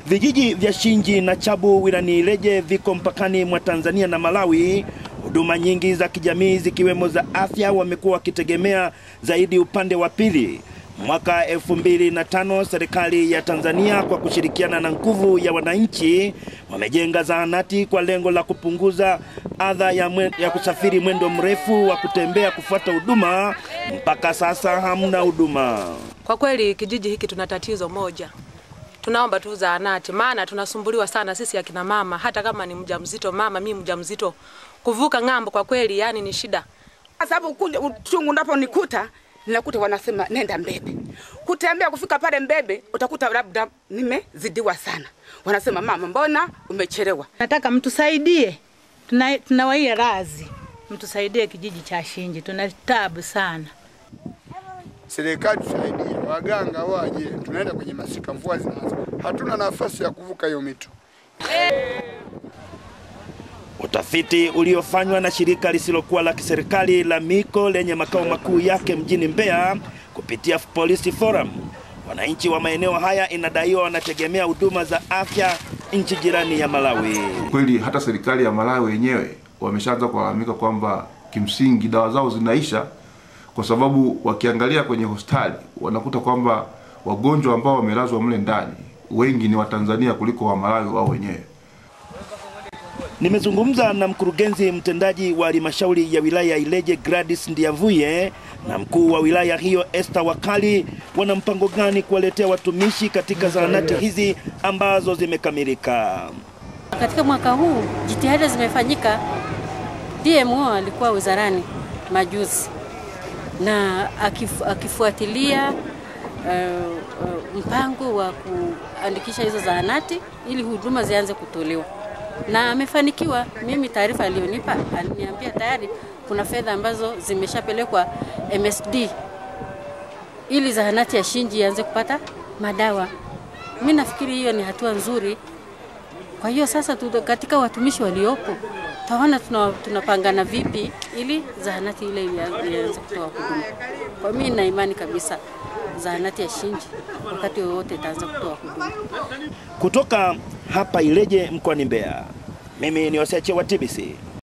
Vijiji vya Shinji na Chabu wilani Ileje viko mpakani mwa Tanzania na Malawi. Huduma nyingi za kijamii zikiwemo za afya wamekuwa wakitegemea zaidi upande wa pili. Mwaka elfu mbili na tano serikali ya Tanzania kwa kushirikiana na nguvu ya wananchi wamejenga zahanati kwa lengo la kupunguza adha ya, mwe, ya kusafiri mwendo mrefu wa kutembea kufuata huduma. Mpaka sasa hamna huduma. Kwa kweli kijiji hiki tuna tatizo moja, tunaomba tu zahanati, maana tunasumbuliwa sana sisi akina mama. Hata kama ni mjamzito mama, mimi mjamzito, kuvuka ng'ambo kwa kweli yani ni shida. Sababu kuja uchungu unaponikuta ninakuta wanasema nenda Mbebe. Kutembea kufika pale Mbebe utakuta labda nimezidiwa sana. Wanasema mama, mbona umechelewa? Nataka mtusaidie, tuna, tunawaia razi, mtusaidie kijiji cha Shinji, tuna tabu sana. Serikali tusaidie, waganga waje, tunaenda kwenye masika, mvua zinaanza, hatuna nafasi ya kuvuka hiyo mito. Utafiti uliofanywa na shirika lisilokuwa la kiserikali la Miko lenye makao makuu yake mjini Mbeya kupitia Police Forum, wananchi wa maeneo haya inadaiwa wanategemea huduma za afya nchi jirani ya Malawi. Kweli hata serikali ya Malawi wenyewe wameshaanza kulalamika kwamba kimsingi dawa zao zinaisha, kwa sababu wakiangalia kwenye hospitali wanakuta kwamba wagonjwa ambao wamelazwa mle ndani wengi ni Watanzania kuliko wa Malawi wao wenyewe. Nimezungumza na mkurugenzi mtendaji wa halmashauri ya wilaya ya Ileje Gladys Ndiavuye na mkuu wa wilaya hiyo Esther Wakali, wana mpango gani kuwaletea watumishi katika zahanati hizi ambazo zimekamilika. Katika mwaka huu jitihada zimefanyika. DMO alikuwa wizarani majuzi na akifu, akifuatilia uh, uh, mpango wa kuandikisha hizo zahanati ili huduma zianze kutolewa na amefanikiwa. Mimi taarifa aliyonipa aliniambia tayari kuna fedha ambazo zimeshapelekwa MSD ili zahanati ya Shinji ianze kupata madawa. Mimi nafikiri hiyo ni hatua nzuri. Kwa hiyo sasa tu, katika watumishi waliopo taona tunapangana tuna vipi ili zahanati ile ianze kutoa huduma. Kwa mimi nina imani kabisa zahanati ya Shinji wakati wowote itaanza kutoa huduma. Kutoka hapa Ileje mkoani Mbeya, mimi ni Oseche wa TBC.